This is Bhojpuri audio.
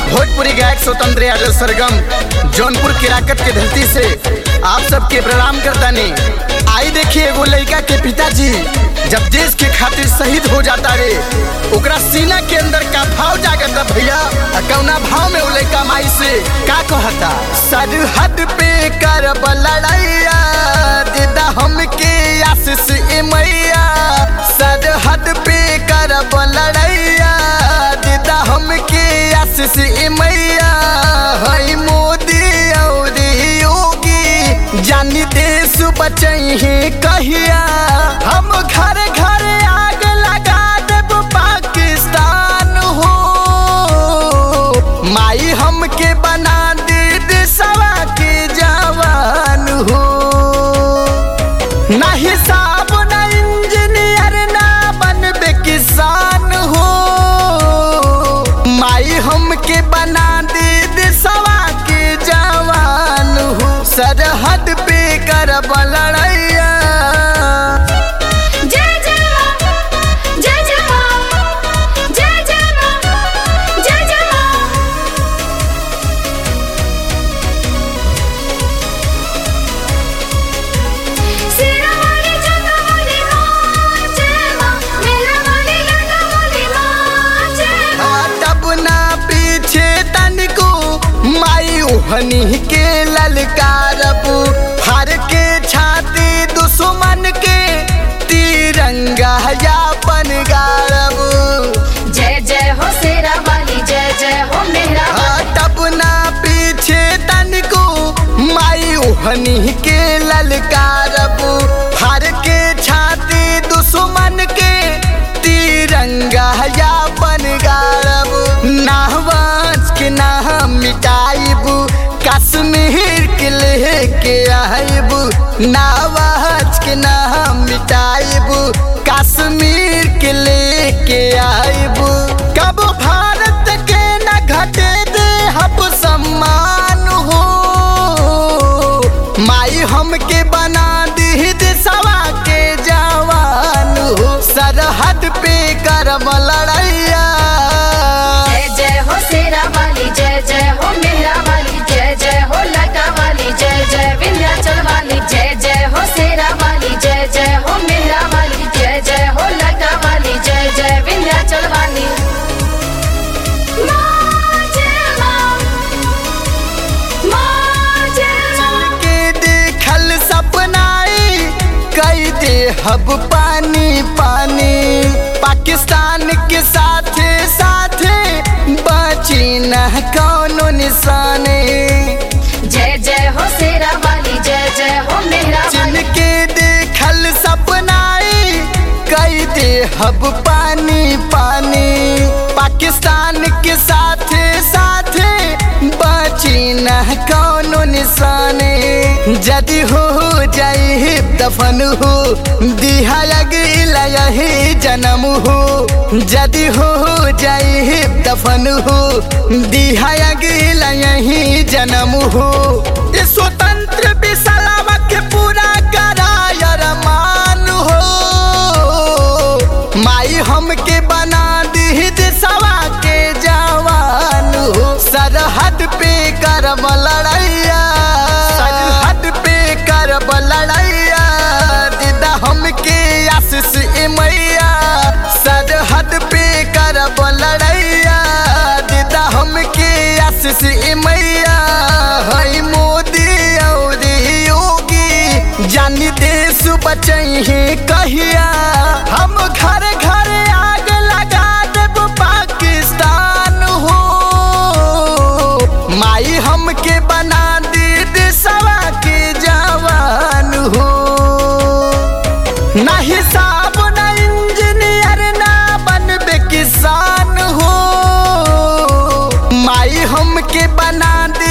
भोजपुरी गायक स्वतंत्र यादव सरगम जौनपुर किराकत के धरती से आप सबके प्रणाम करता ने आई देखिए एगो लड़का के पिताजी जब देश के खातिर शहीद हो जाता रे ओकरा सीना के अंदर का भाव जागता भैया आ कौना भाव में वो लड़का माई से का कहता सरहद पे कर लड़ैया दीदा हमके आशीष ए मैया सरहद पे कर लड़ैया दीदा हमके आशीष ए मैया हई मोदी और योगी जानी देश बचही कहिया हम घर घर आग लगा देब पाकिस्तान हो माई हमके बना दे देशवा के जवान हो ना हिसाब ना इंजीनियर ना बनबे किसान हो माई हमके बना दे देशवा के जवान हो सरहद पे करब लड़ैया जय जय मां जय जय मां जय जय मां जय जय मां सिरा वाली जटा वाली मां जय मां मेरा वाली लटा वाली मां जय मां तब ना पीछे तनिको माई ओहनी के ललकारब हर के छाती दुश्मन के तिरंगा यापन गारब जय जय हो सिरा वाली जय जय हो मेरा तब ना पीछे तनिको माई ओहनी के ललकारब हर के छाती दुश्मन के तिरंगा यापन गारब नाहवाज के नाम मिटाइब कश्मीर के लेके आइब नावाज के नाम मिटाइब कश्मीर के लेके आइब कब भारत के न घटे दे हब सम्मान हो माई हमके बना दी देशवा के जवान हो सरहद पे करब लड़ैया जय जय हो सिरा वाली जय जय हो मेरा वाली जय जय हो लटा वाली जय जय विंध्याचल वाली जय जय हो सिरा वाली जय जय हो मेरा वाली जय जय हो लटा वाली जय जय विंध्याचल वाली माँ जय माँ माँ जय माँ के देखल सपनाई कई दे हब पानी पानी पाकिस्तान के साथे साथे बची न कौनो निशाने जय जय हो सिरा वाली जय जय हो मेरा वाली जिनके देखल सपनाई कई दे हब पानी पानी पाकिस्तान के साथे साथे बची न कौनो निशाने जदि हो जाई दफन हो दिहा यही जन्म हो जदि हो जाई दफन हो दिहा यही जन्म हो ये स्वतंत्र विसलावा के पूरा करायर मान हो माई हमके बना दी देशवा के जवान हो सरहद पे करब लड़ैया सरहद पे करब लड़ैया दीदा हमके आशीष ए मैया सरहद पे करब लड़ैया दीदा हमके आशीष ए मैया हई मोदी और योगी जानी देश बचही कहिया हम घर घर आग लगा देब पाकिस्तान हो माई हमके बना दी देशवा के जवान हो ना हिसाब ना इंजीनियर ना बनबे किसान हो माई हमके बना दे